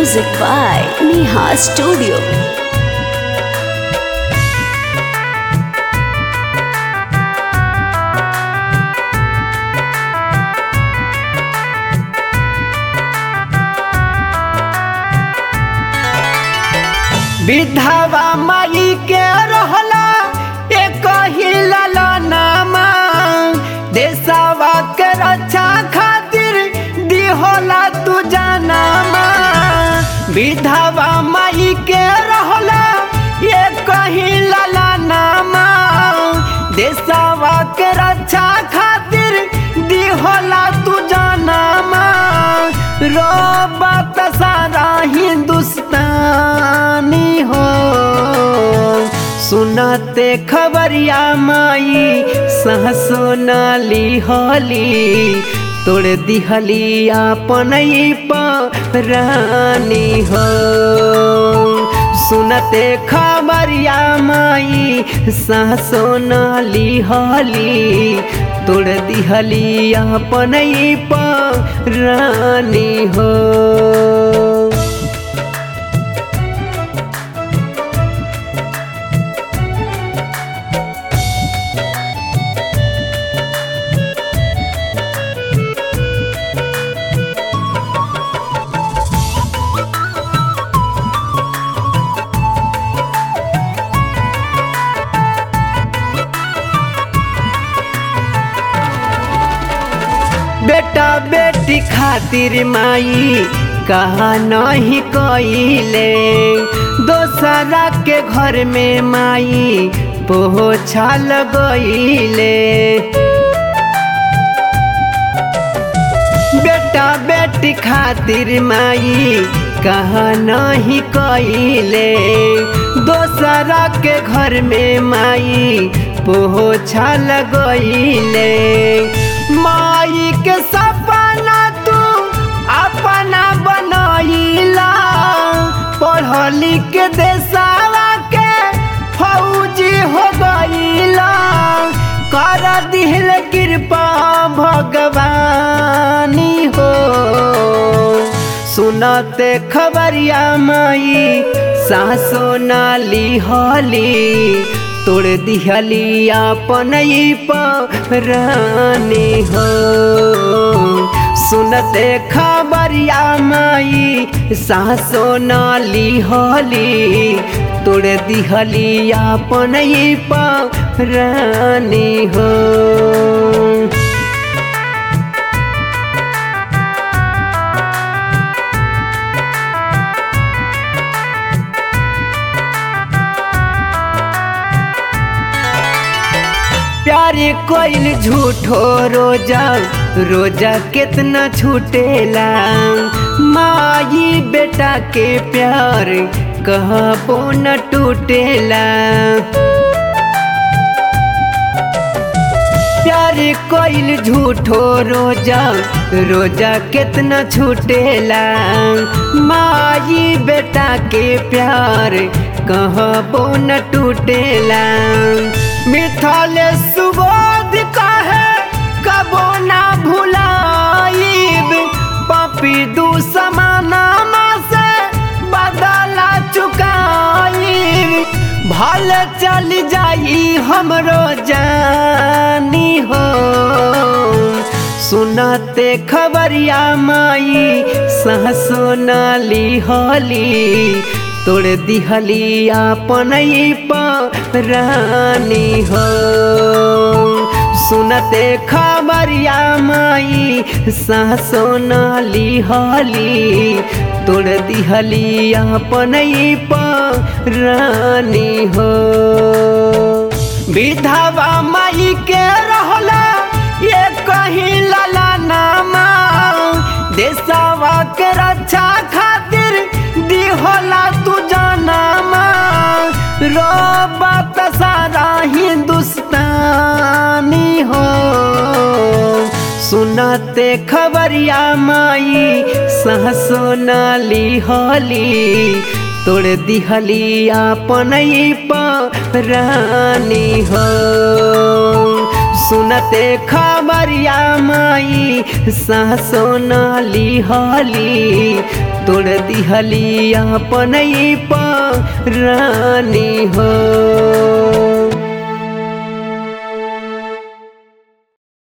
Music by Neha Studio. विधवा माई के रहला एक ही ललनामा देशवा के रक्षा खातिर दिहोला तू जनामा विधवा माई के रहला एक ही ललनामा देशवा के रक्षा खातिर दिहोला तू जनामा रोबत सारा हिंदुस्तानी हो सुनते खबरिया माई सहसो नाली होली तोड़ दिहली अपन रानी हो सुनते खबरिया माई सहसो नाली होली तोड़ दिहली अपन रानी हो बेटा बेटी खातिर माई कहा नहीं कइले दोसरा के घर में माई पोछा लगइले बेटा बेटी खातिर माई कहा नहीं कइले दोसरा के घर में माई पोछा लगइले माई के सपना तू अपना बनैला पढ़ लिख के देसावा के फौजी हो गईला कर दिल कृपा भगवानी हो सुनते खबरिया माई सासो नाली होली तोड़ दिहली अपन रानी हो सुनते खबरिया माई सासो नाली होली तोड़ दिहली अपन रानी हो प्यारे कोइल झूठो रोजा रोजा कितना छूटेला माई बेटा के प्यार कहबो न टूटेला प्यारे कोइल झूठो रोजा रोजा कितना छूटेला माई बेटा के प्यार कहबो न टूटेला मिथल सुबोध कहे कबो ना भुलाइब पपी दू समानामा से बदला चुकाइब भल चल जाई हमरो जानी हो सुनते खबरिया माई सहसो नाली होली तोड़ दिहली अपन रानी हो सुनते खबरिया माई सासो नाली होली तोड़ दिहली अपन रानी हो विधवा माई के रहला ये कहीं लला नामा देशवा के रक्षा खातिर दिहोला तू जनामा रोबत सारा हिंदुस्तानी हो सुनते खबरिया माई सहसो नाली होली तोड़ दिहली अपन रानी हो सुनते खबरिया माई सासो नाली हली तोड़ दिहली अपन रानी हो